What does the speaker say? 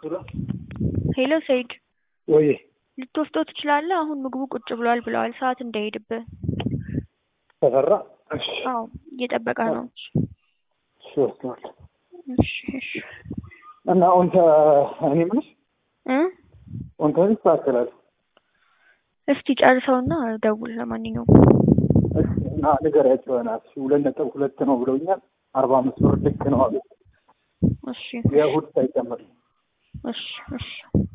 ሄሎ ሰይድ ወይ ልትወስደው ትችላለህ? አሁን ምግቡ ቁጭ ብሏል ብለዋል። ሰዓት እንዳይሄድብህ። ተፈራ እሺ አዎ እየጠበቀ ነው። እሺ ወስደዋል። እሺ እሺ እና ኦንተ እኔ የምልሽ እ ኦንተ ይስተካከላል። እስቲ ጨርሰውና ደውል። ለማንኛውም እሺ እና ንገሪያቸው በእናትሽ ሁለት ነጥብ ሁለት ነው ብለውኛል። አርባ አምስት ብር ልክ ነው አሉ። እሺ የእሑድ ሳይጨምር እሺ እሺ